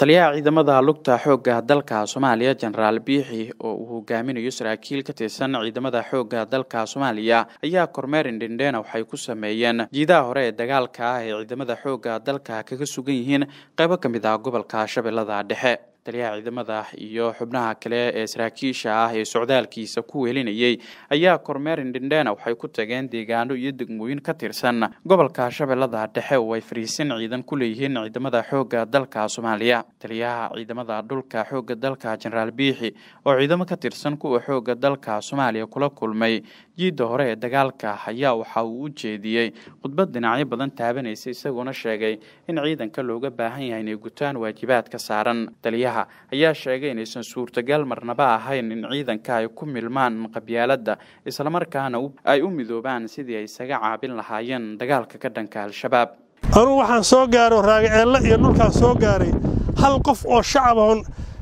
taliyaha ciidamada lugta xoogga dalka soomaaliya jenaraal biixi oo uu hogaaminayo saraakiil ka tirsan ciidamada xoogga dalka soomaaliya ayaa kormeer indhendheena waxay ku sameeyeen jiidaha hore ee dagaalka ah ee ciidamada xoogga dalka kaga sugan yihiin qaybo ka mid ah gobolka shabeellada dhexe taliyaha ciidamada iyo xubnaha kale ee saraakiisha ah ee socdaalkiisa ku weelinayay ayaa kormeer indhendheena waxay ku tageen deegaano iyo degmooyin ka tirsan gobolka shabeellada dhexe oo ay fariisin ciidan ku leeyihiin ciidamada xoogga dalka soomaaliya taliyaha ciidamada dhulka xoogga dalka jenaraal biixi oo ciidamo ka tirsan kuwa xoogga dalka soomaaliya kula kulmay jiidda hore ee dagaalka ayaa waxa uu u jeediyey khudbad dhinacyo badan taabanaysa isagoona sheegay in ciidanka looga baahan yahay inay gutaan waajibaadka saaran taliyaha ayaa sheegay inaysan suurtagal marnaba ahayn in ciidanka ay ku milmaan qabyaaladda islamarkaana ay u midoobaan sidii ay isaga caabin lahaayeen dagaalka ka dhanka al-shabaab anugu waxaan soo gaaro raagaceelle iyo dhulkaan soo gaaray hal qof oo shacab oon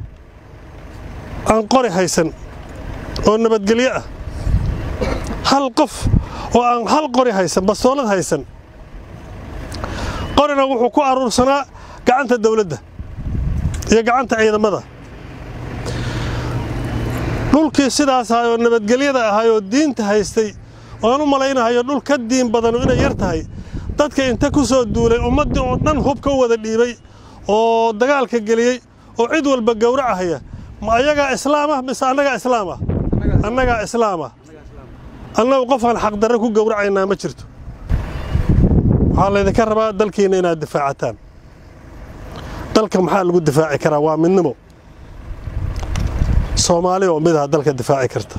aan qori haysan oo nabadgelyo ah hal qof oo aan hal qori haysan bastoolad haysan qorina wuxuu ku aruursanaa gacanta dawladda iyo gacanta ciidamada dhulkii sidaas ahay oo nabadgelyada ahay oo diinta haystay oan u malaynahayo dhul ka diin badanu inay yar tahay dadka inta ku soo duulay ummaddii oo dhan hub ka wada dhiibay oo dagaalka geliyey oo cid walba gowracahaya ma ayagaa islaamah mise annagaa islaamah annagaa islaamah annagu qofaan xaqdarre ku gowracaynaa ma jirto waxaa laydinka rabaa dalkiinna inaad difaacataan dalka maxaa lagu difaaci karaa waa midnimo soomaali oo midaha dalka difaaci karta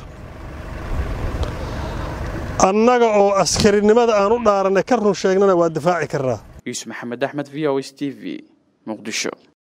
annaga oo askarinimada aan u dhaaranay ka run sheegnana waa difaaci karnaa yuusuf maxamed axmed v o s t v muqdisho